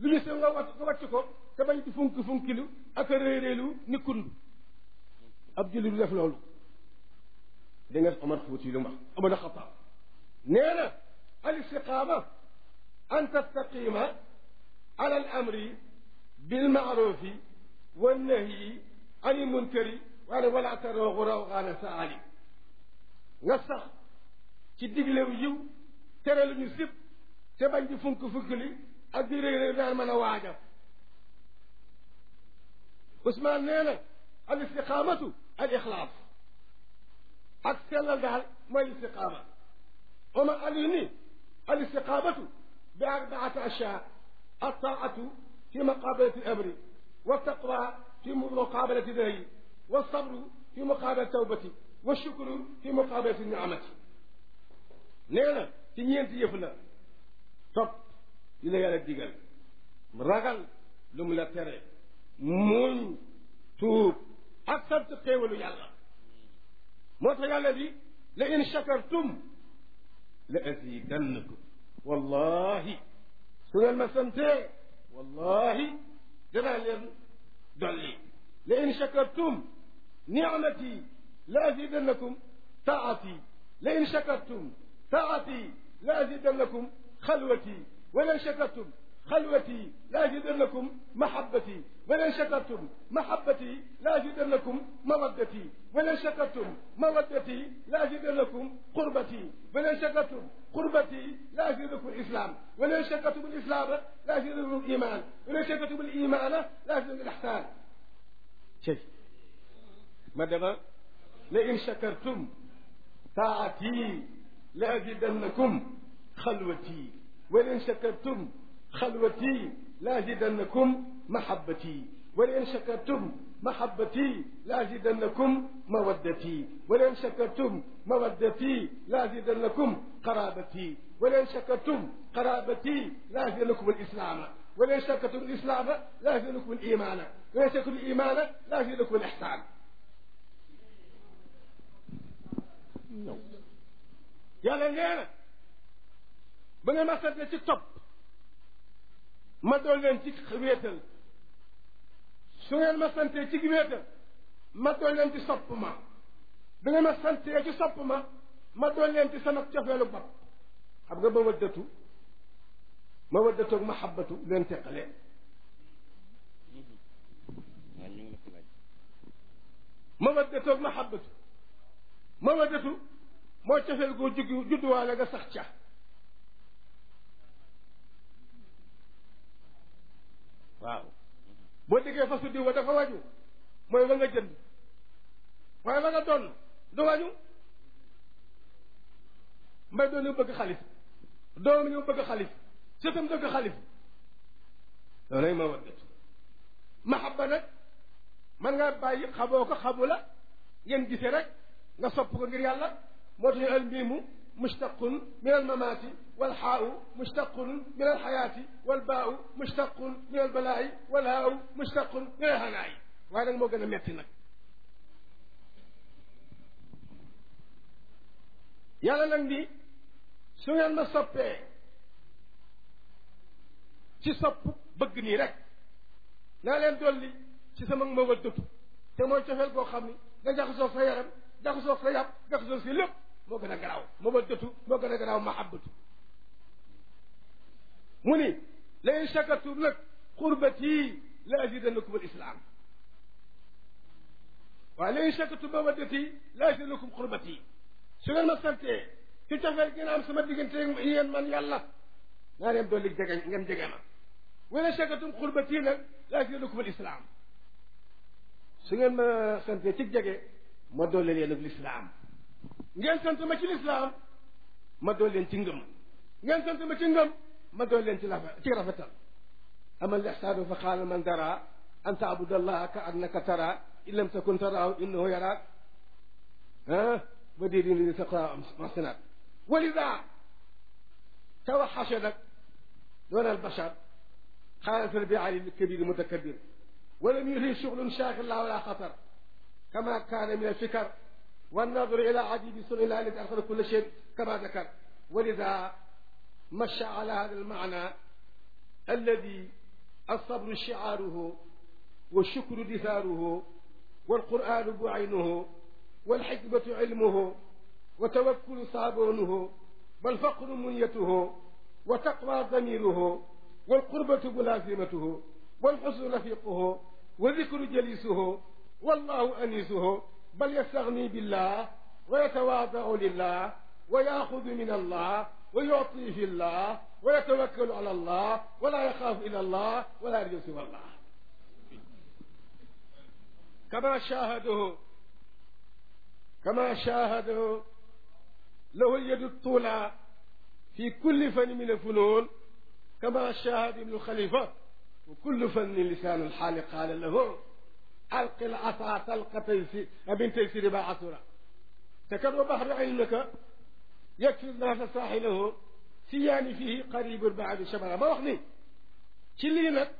ñu se nga wàcc nga wàcc ko te bañ di funki funkilu ak a réeréelu ni kund ab julli du def loolu da nga Omar Fuuti lu mu wax Omar Xataab nee na al istiqaama an tastaqima ala al amri bil maarufi wa nahyi ani munkari waaye wala tarooxu rawxaana sa ali nga sax ci diglew yiw tere lu ñu sib te bañ di funk fukkili ak di réy réy daan mën a waaja Ousmane nee na al istiqaamatu al ixlaas ak sellal daal mooy istiqaama Omar Ali ni al istiqaamatu bi arbaati ashyaa altaatu fi muqaabalati amri wa taqwa fi muqaabalati nahyi wa sabru fi muqaabalati tawbati wa shukru fi muqaabalati niamati nee na ci ñeenti yëf la topp li la yàlla digal ragal lu mu la tere muñ tuub ak sant xéewalu yàlla moo tax yàlla bi la in shakartum la azidannakum wallahi su ngeen ma santee wallahi danaa leen dolli la in shakartum nicmati la azidannakum taati la in shakartum taati la azidannakum xalwati wala in shakartum خلوتي لا أزيدنكم محبتي ولئن شكرتم محبتي لا أزيدنكم مودتي ولئن شكرتم مودتي لا أزيدنكم قربتي ولئن شكرتم قربتي لا أزيدكم الإسلام ولئن شكرتم الإسلام لا أزيدكم الإيمان ولئن شكرتم الإيمان لا أزيدكم الإحسان شيء مدام لئن شكرتم طاعتي لأزيدنكم خلوتي ولئن شكرتم خلوتي لازدنكم محبتي ولئن شكرتم محبتي لازدنكم مودتي ولئن شكرتم مودتي لازدنكم قرابتي ولئن شكرتم قرابتي لازدنكم الإسلام ولئن شكرتم الإسلام لازدنكم الإيمان ولئن شكرتم الإيمان لازدنكم الإحسان yàlla nee na ba nga ma sante ci topp ma dool leen ci wéetal su ngeen ma santee ci wéetal ma dool leen ci sopp ma bi ngeen ma santee ci sopp ma ma dool leen ci sama cofeelu bopp xam nga ma waddatu ma waddatu ak mahabbatu leen teqalee ma waddatu ak mahabbatu ma waddatu moo cofeel goo juggi judduwaale nga sax ca waaw boo déggee fasu diw ba dafa wàññu mooy ba nga jënd waaye ba nga doon du wàññu mbay doon ñu bëgg xalif doom ñu bëgg xalif sëtam dëgg xalif loolay ma waddat mahabba nag man nga bàyyi xamoo ko xamu la ngeen gisee rek nga sopp ko ngir yàlla moo tax al miimu مشتق من الممات والحاء مشتق من الحياة والباء مشتق من البلاء والهاء مشتق من الهناء waaye nag moo gën a metti nag yàlla nag ni su ngeen ma soppee ci sopp bëgg nii rek naa leen dolli ci sama ma wëddatu te mooy cofeel koo xam ni nga jaxasoo sa yaram jaxasoo sa yàpp jaxasoo si lépp moo gën a garaaw mawaddatu moo gën a garaaw mahabbatu mu ni la in shakartum nag xurbati la azidannakum al islam waaye la in shakartum mawaddati la azidannakum xurbati su ngeen ma santee ci cofeel gi am sama diggante yéen man yàlla naa leen dolli jege ngeen jege ma wala shakartum xurbati nag la azidannakum al islam su ngeen ma santee ci jege ma dolli leen ak lislaam ngeen sant ma ci lislaam ma dool leen ci ngëm ngeen sant ma ci ngëm ma dool leen ci rafet ci rafetal ama al ihsaanu fa qaala man dara an taabud allaha ka annaka tara in lam takun taraahu innahu yaraak ah ba dee di ni sa maxsinaat walida توحش لك دون البشر خالف البعال الكبير المتكبر ولم يلهي شغل شاغل لا ولا خطر كما كان من الفكر والنظر إلى عجيب صنع الله الذي أخذ كل شيء كما ذكر ولذا مشى على هذا المعنى الذي الصبر شعاره والشكر دثاره والقرآن بعينه والحكمة علمه وتوكل صابونه والفقر منيته وتقوى ضميره والقربة ملازمته والحسن رفيقه والذكر جليسه والله أنيسه بل يستغني بالله ويتواضع لله ويأخذ من الله ويعطي في الله ويتوكل على الله ولا يخاف إلى الله ولا يرجو سوى الله كما شاهده كما شاهده له اليد الطولى في كل فن من الفنون كما شاهد ابن الخليفة وكل فن لسان الحال قال له ألق العصا تلقى تيسير أبن تيسير باعثرا تكر بحر علمك يكفي الناس ساحله سيان فيه قريب بعد شبرا ما وخني كلي نك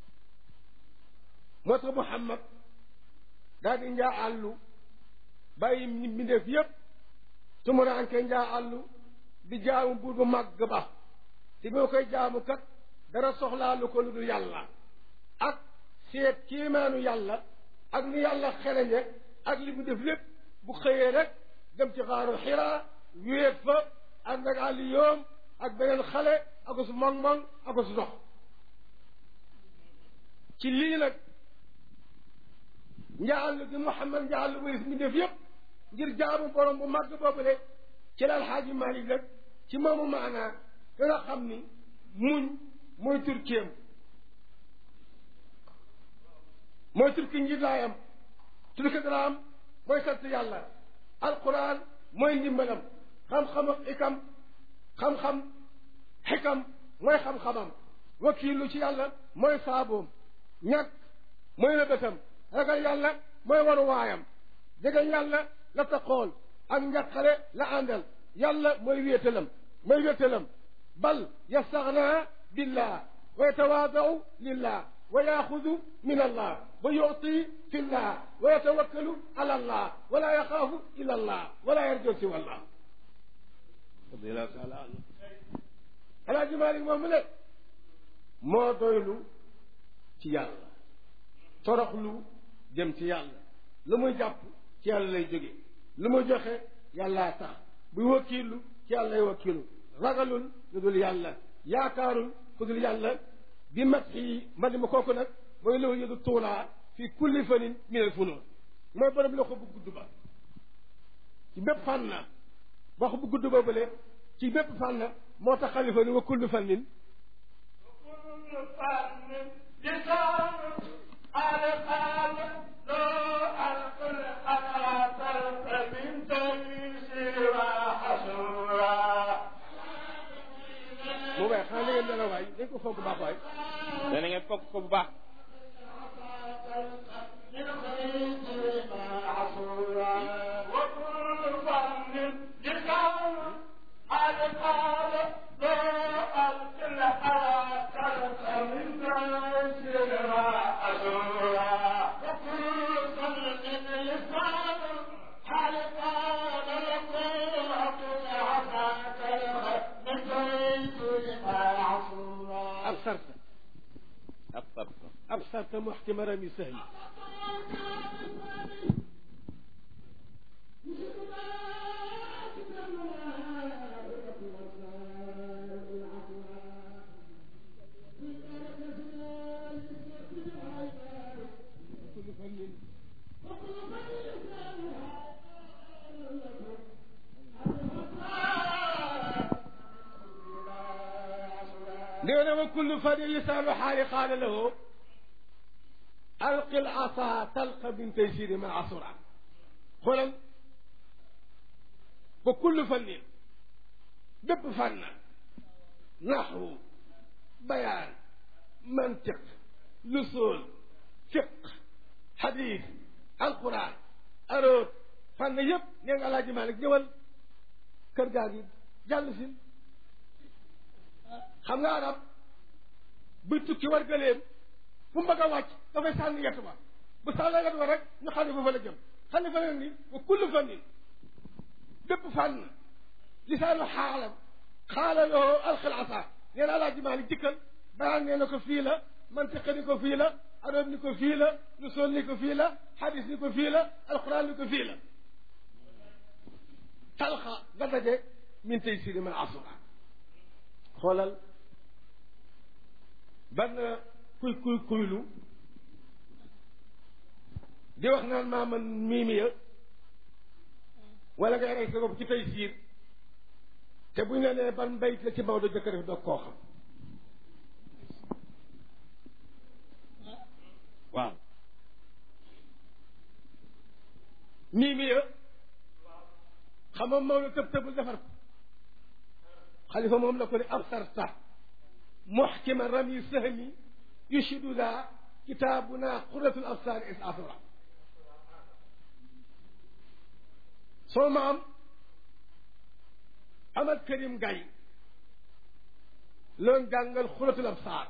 موت محمد daal di njaa àllu bàyyi mbindeef yépp tumuraanke njaa àllu di jaamu buur bu màgg ba te moo koy jaamu kat dara soxlaalu ko lu dul yàlla ak seet kéemaanu yàlla ak ni yàlla xereñe ak li mu def lépp bu xëyee rek dem ci xaaru xiraa wéet fa ànd ak àlli yoom ak beneen xale ak su moŋ-moŋ ak su dox ci lii nag njaallu gi Muhammad njaallu wéris mi def yëpp ngir jaamu borom bu màgg boobule ci la alxaaji Malik nag ci moomu maanaa da nga xam ni muñ mooy turkéem mooy turki njiitlaayam turki daraam mooy sant yàlla alquran mooy ndimbalam xam-xam ak ikam xam-xam xikam mooy xam-xamam wakiilu ci yàlla mooy saaboom ñàkk mooy lëbëtam ragal yàlla mooy waru waayam jege yàlla la taxool ak njàqare la àndal yàlla mooy wéetalam mooy wéetalam bal yastaxna billah wa yatawaadau lillah wa yaaxudu min allah wa yuti fi llah wa yatawakkalu ala allah wala yaxaafu ila allah wala yarjo siwa allah radiallahu taala anhu alaaji Maalik moom mu ne moo doylu ci yàlla toroxlu jëm ci yàlla lu muy jàpp ci yàlla lay jóge lu muy joxe yàllaa tax buy wakkiilu ci yàlla lay wakkiilu ragalul lu dul yàlla yaakaarul ku dul yàlla bi mat yi madi ma kooku nag mooy loolu yëdu tuulaa fi kulli fanin min al funun mooy borom loxo bu gudd ba ci bépp fànn na wax bu gudd ba bële ci bépp fànn na moo tax xalifa ni wa kullu fannin قال قال لو ألقى الحياة من تيسير وحسورا mu weex xanaa da ngeen dana waay dañ ko foog baax waay dana ngeen fokk ko bu baax من تيسير وحسورا وكل فن لسان قال قال لو ألقى الحياة من تيسير وحسورا وكل فن لسان قال قال لكم أقول عساك من تيسير وحسورا absarta ab sab absarta muxtimara mi sahli kullu fannin nee na wa kullu fannin lisaanu xaali qaala lahu alqi l asa talqa min taysiri ma asura xoolal ba kullu fannin bépp fànn naxwu bayaan mantiq lusul fiq xadis alquran aroot fànn yëpp nee nga alaaji Maalik ñëwal kër gaa gi jàll si xam nga arab buy tukki war gëleem fu mu bëgg a wàcc dafay sànni yett ba bu sànni yett ba rek ñu xam ne fa fa la jëm xam ne fa la ni wa kullu fannin bépp fànn lisaanu xaalam xaala loo alxil asa nee na alaaji Maalik dikkal bayaan nee na ko fii la mantiqa ni ko fii la arab ni ko fii la lusool ni ko fii la xadis ni ko fii la alquran ni ko fii la talxa nga daje min tey siri man asura xoolal ban kuy kuy kuylu di wax naan maa man miimiya wala ngay rey sa bopp ci tey siir te buñ la nee ban bayt la ci Maodo jëkk def doog koo xam waaw miimiya xam nga Maodo tëb tëbul defar ko xalifa moom la ko ne absarta muxkima rami sahmi yushidu daa kitaabuna qurratul absaar is asra soo maam Amad Karim Gaye loon jàngal xuratul absaar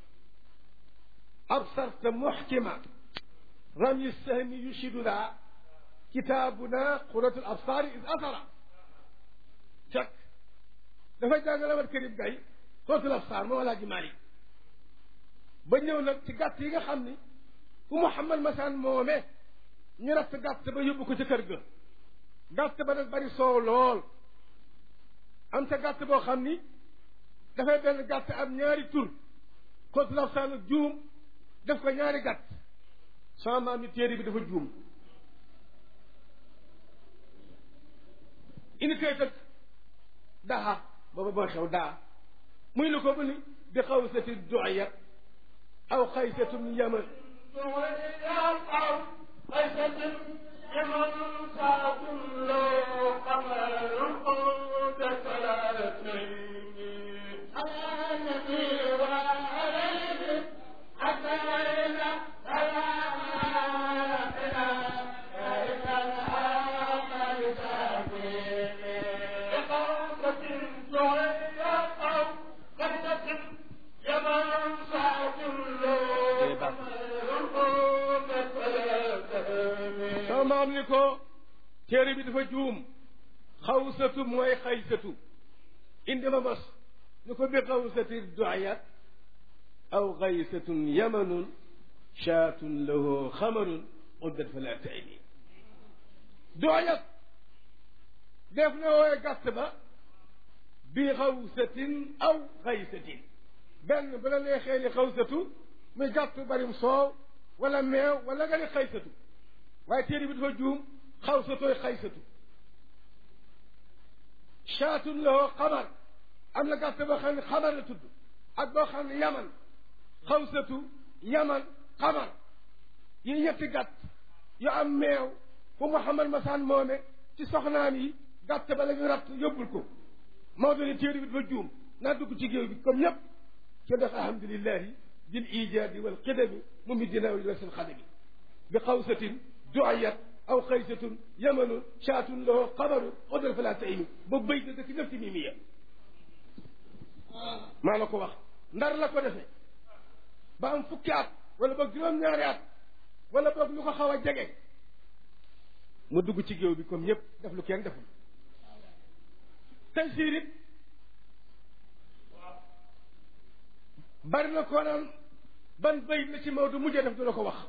absarta muxkima rami sahmi yushidu daa kitaabuna xuratul absaar is asra fekk dafay jàngal Amad Karim Gaye xuratul absaar moo walaa ji Maalik ba ñëw nag ci gàtt yi nga xam ni ku Muhammad Masaan moome ñu ratt gàtt ba yóbbu ko ci kër ga gàtt ba nag bari soow lool am te gàtt boo xam ni dafay benn gàtt am ñaari tur xóotu laf saan juum def ko ñaari gàtt sama maam ni téere bi dafa juum indi koy tëg daha booba boo xew daa muy lu ko bu ni bi xaw sati doya aw xaysatum yaman sama maam ni ko téere bi dafa juum xawsatu mooy xaysatu indi ma mos ni ko bi xawsati doyat aw xaysatun yamanun shaatun lahu xamarun uddat fala tayni doyat def na wooye gàtt ba bi xawsatin aw xaysatin benn bu la neexee ni xawsatu muy gàtt barim soow wala meew wala nga ni xaysatu waaye téere bi dafa juum xawsatooy xaysatu shaatun lahu xamar am na gàtt boo xam ne xamar la tudd ak boo xam ne yaman xawsatu yaman xamar yi ñetti gàtt yu am meew bu Muhammad Masaan moome ci soxnaam yi gàtt ba la ñu ratt yóbbul ko Maodo ni téere bi dafa juum naa dugg ci géew bi comme ñëpp te def alhamdulillahi bil ijaadi wal qidami mu mi dinaa wa seen xadami bi xawsatin duayat aw xaysatun yamanun shaatun lahu xabarun odal fala taymi ba béy da dëkk ñëpp ci mimiya maa la ko wax ndar la ko defee ba am fukki at wala boog juróom-ñaari at wala boog lu ko xaw a jege mu dugg ci géew bi comme ñëpp def lu kenn deful tey siirit bari na koo naan ban bayit la ci Maodo mujjee def du la ko wax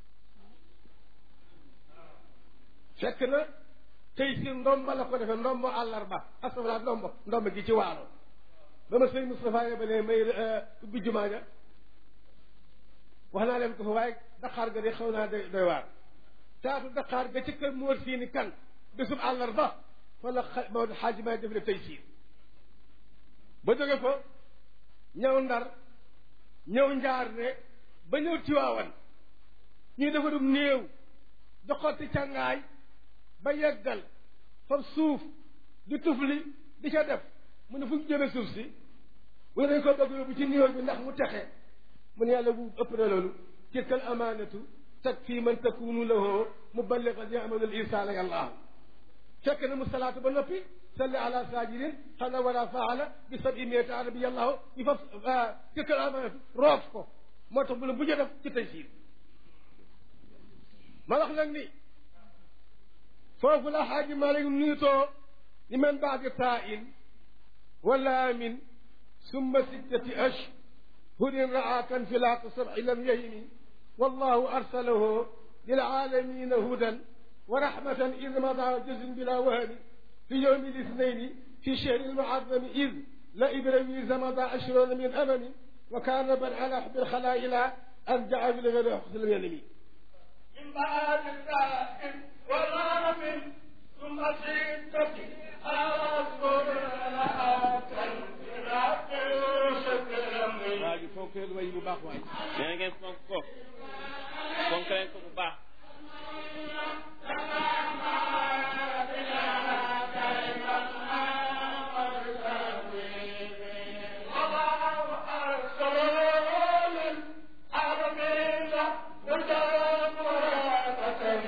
fekk na tey si ndomba la ko defee ndombo àllarba astafurlah ndombo ndomba gi ci waalo ba ma sëñ Moustapha yebalee may ubbi jumaa ja wax naa leen ko fa waaye daqaar ga de xaw naa doy doy waar taatu daqaar ga ci kër Mor Siini kan bésub àllarba fa la xa Maodo xaaji may def le tey siir ba jóge fa ñëw ndar ñëw njaar ne ba ñëw tiwaawan ñuy dafa dum néew doxati càngaay ba yeggal fab suuf di tufli di ca def mu ne fu ñu jëme suuf si mu ne dañ ko bëgg yóbbu ci néew bi ndax mu texe mu ne yàlla bu ëpp na loolu tilka al amaanatu takfi man takunu lahu muballigan yamalu al insana yàllaahu fekk na mu salaatu ba noppi salli ala sajidin xana wala faala bi sabi miati arabi yàllaahu ñu fab tilka al amaanatu roof ko moo tax bu la bu ñu def ci tey siir ma wax nag ni foofu la xaaji Malik niitoo ni man baadi taa in wala min summa sittati ash هدى رأى كانفلاق السبع لم يهم والله أرسله للعالمين هدى ورحمة إذ مضى جزء بلا وهن في يوم الاثنين في شهر المعظم إذ لا إبراهيم مضى عشرون من أمم وكان بل على حب الخلائل أرجع بالغير حسن اليمين من بعد السائل والغرب ثم ستة أصبر لها تنفرات شكرا waa ji fonk leen way bu baax waay nee na ngeen fonk ko fonk leen ko bu baax الله أرسل للعالمين هدى ورحمة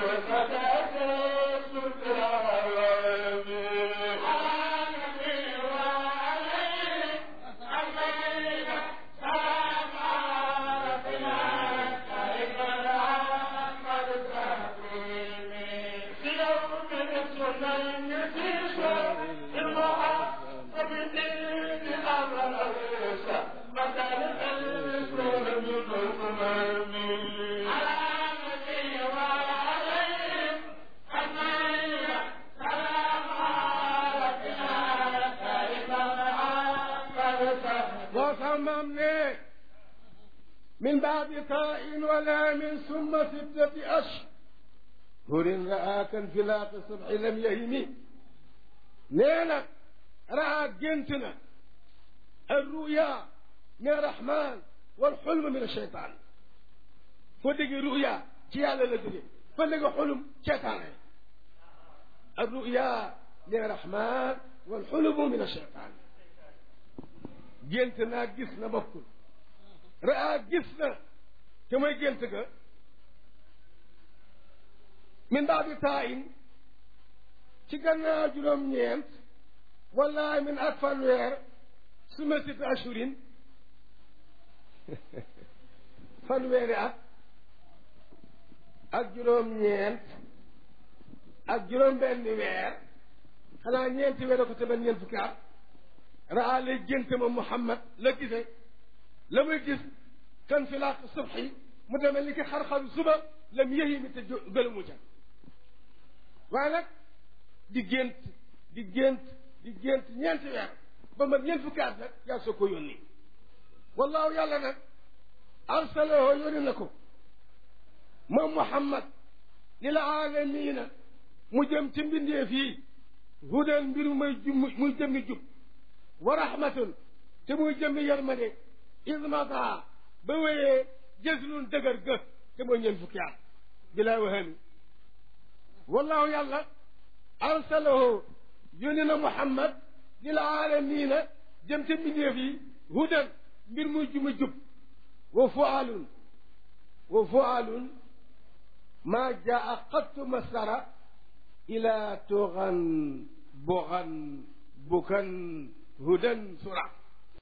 وصممنا من بعد طاء ولا من ثم ستة أشهر رأى كانفلاق الصبح لم يهم نينا رأى جنتنا الرؤيا من الرحمن والحلم من الشيطان فدق رؤيا تيالا لدري فدق حلم شيطان الرؤيا من الرحمن والحلم من الشيطان gént naa gis na bokkul raa gis na te mooy gént ga min baadi taayin ci gannaaw juróom-ñeent wala min ak fanweer suma sita ashurin fanweeri at ak juróom-ñeent ak juróom-benni weer xanaa ñeenti weer ko te ben ñeent fukki at raa lay gént ma Muhammad la gisee la muy gis kan fi laaq subxi mu demee ni ki xar-xar suba lam yëyi mi te gëlumu ca waaye nag di gént di gént di gént ñeenti weer ba man ñeent fukki at nag yaa soo ko yónni wallaahu yàlla nag arsalahu yónni na ko moom Muhammad lil aalamiina mu jëm ci mbindeef yi hudan mbir muy muy jëmmi jub wa rahmatun te muy jëmmi yërmande ismata ba wéyee jëslun dëgër gë te mooy ñeen fukki at bilaa wahami wallahu yàlla arsalahu yónni na muhammad lil aalamiina jëm te mbindeef yi hudan mbir muy juma jub wa fualun wa fualun maa jaa qattu masara ila tugan bugan bukan hudan sura